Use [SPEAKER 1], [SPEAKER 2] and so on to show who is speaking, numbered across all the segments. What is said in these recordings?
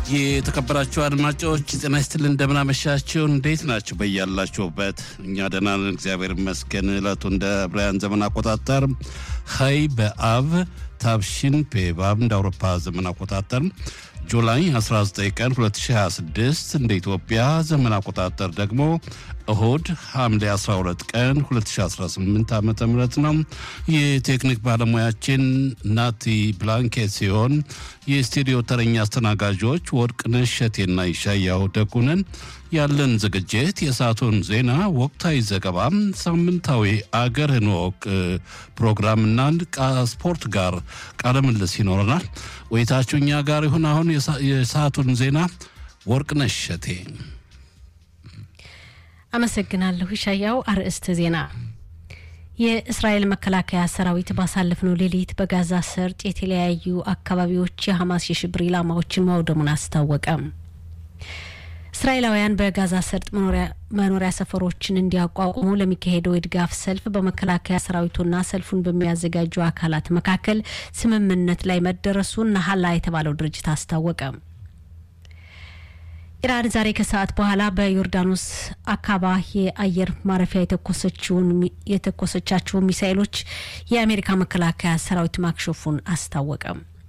[SPEAKER 1] የተከበራችሁ አድማጮች ጤና ይስጥልን፣ እንደምናመሻችሁ። እንዴት ናችሁ? በያላችሁበት እኛ ደህና ነን፣ እግዚአብሔር ይመስገን። እለቱ እንደ ብራያን ዘመን አቆጣጠር ሀይ በአብ ታብሽን ፔባብ እንደ አውሮፓ ዘመን አቆጣጠር ጁላይ 19 ቀን 2026 እንደ ኢትዮጵያ ዘመን አቆጣጠር ደግሞ እሁድ ሐምሌ 12 ቀን 2018 ዓ ም ነው። የቴክኒክ ባለሙያችን ናቲ ብላንኬት ሲሆን የስቱዲዮ ተረኛ አስተናጋጆች ወርቅነሽ እሸቴና ይሻያው ደጉነን። ያለን ዝግጅት የሰዓቱን ዜና፣ ወቅታዊ ዘገባም፣ ሳምንታዊ አገርህን ወቅ ፕሮግራምና ስፖርት ጋር ቃለ ምልልስ ይኖረናል። ቆይታችሁ እኛ ጋር ይሁን። አሁን የሰዓቱን ዜና ወርቅነሽ እሸቴ
[SPEAKER 2] አመሰግናለሁ። ይሻያው አርዕስተ ዜና የእስራኤል መከላከያ ሰራዊት ባሳለፍነው ሌሊት በጋዛ ሰርጥ የተለያዩ አካባቢዎች የሐማስ የሽብር ኢላማዎችን ማውደሙን አስታወቀ። እስራኤላውያን በጋዛ ሰርጥ መኖሪያ ሰፈሮችን እንዲያቋቁሙ ለሚካሄደው የድጋፍ ሰልፍ በመከላከያ ሰራዊቱና ሰልፉን በሚያዘጋጁ አካላት መካከል ስምምነት ላይ መደረሱን ናሀላ የተባለው ድርጅት አስታወቀ። ኢራን ዛሬ ከሰዓት በኋላ በዮርዳኖስ አካባ የአየር ማረፊያ የተኮሰቻቸውን ሚሳይሎች የአሜሪካ መከላከያ ሰራዊት ማክሸፉን አስታወቀ።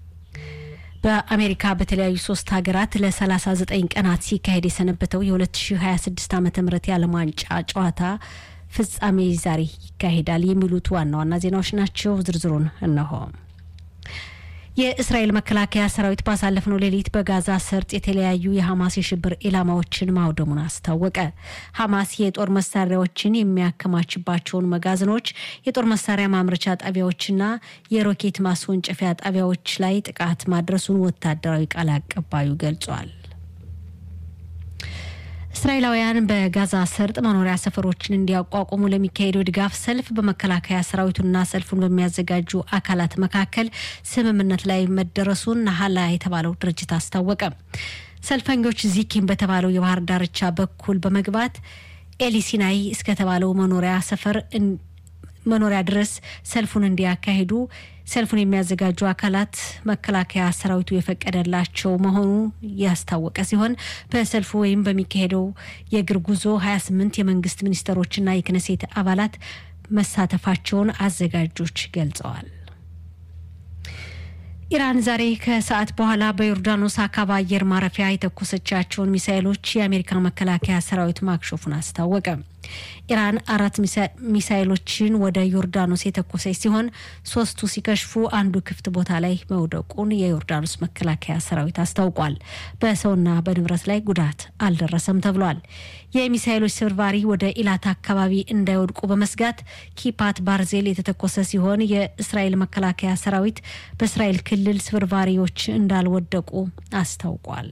[SPEAKER 2] በአሜሪካ በተለያዩ ሶስት ሀገራት ለ39 ቀናት ሲካሄድ የሰነበተው የ2026 ዓ ም የዓለም ዋንጫ ጨዋታ ፍጻሜ ዛሬ ይካሄዳል። የሚሉት ዋና ዋና ዜናዎች ናቸው። ዝርዝሩን እነሆ። የእስራኤል መከላከያ ሰራዊት ባሳለፍነው ሌሊት በጋዛ ሰርጥ የተለያዩ የሐማስ የሽብር ኢላማዎችን ማውደሙን አስታወቀ። ሐማስ የጦር መሳሪያዎችን የሚያከማችባቸውን መጋዘኖች፣ የጦር መሳሪያ ማምረቻ ጣቢያዎችና የሮኬት ማስወንጨፊያ ጣቢያዎች ላይ ጥቃት ማድረሱን ወታደራዊ ቃል አቀባዩ ገልጿል። እስራኤላውያን በጋዛ ሰርጥ መኖሪያ ሰፈሮችን እንዲያቋቁሙ ለሚካሄደው ድጋፍ ሰልፍ በመከላከያ ሰራዊቱና ሰልፉን በሚያዘጋጁ አካላት መካከል ስምምነት ላይ መደረሱን ናሀላ የተባለው ድርጅት አስታወቀ። ሰልፈኞች ዚኪም በተባለው የባህር ዳርቻ በኩል በመግባት ኤሊሲናይ እስከተባለው መኖሪያ ሰፈር መኖሪያ ድረስ ሰልፉን እንዲያካሂዱ ሰልፉን የሚያዘጋጁ አካላት መከላከያ ሰራዊቱ የፈቀደላቸው መሆኑ ያስታወቀ ሲሆን በሰልፉ ወይም በሚካሄደው የእግር ጉዞ 28 የመንግስት ሚኒስትሮችና የክነሴት አባላት መሳተፋቸውን አዘጋጆች ገልጸዋል። ኢራን ዛሬ ከሰዓት በኋላ በዮርዳኖስ አካባ አየር ማረፊያ የተኮሰቻቸውን ሚሳይሎች የአሜሪካ መከላከያ ሰራዊት ማክሸፉን አስታወቀ። ኢራን አራት ሚሳይሎችን ወደ ዮርዳኖስ የተኮሰች ሲሆን ሶስቱ ሲከሽፉ አንዱ ክፍት ቦታ ላይ መውደቁን የዮርዳኖስ መከላከያ ሰራዊት አስታውቋል። በሰውና በንብረት ላይ ጉዳት አልደረሰም ተብሏል። የሚሳይሎች ስብርባሪ ወደ ኢላት አካባቢ እንዳይወድቁ በመስጋት ኪፓት ባርዜል የተተኮሰ ሲሆን የእስራኤል መከላከያ ሰራዊት በእስራኤል ክልል ስብርባሪዎች እንዳልወደቁ አስታውቋል።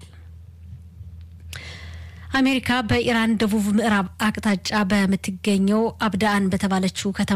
[SPEAKER 2] አሜሪካ በኢራን ደቡብ ምዕራብ አቅጣጫ በምትገኘው አብዳአን በተባለችው ከተማ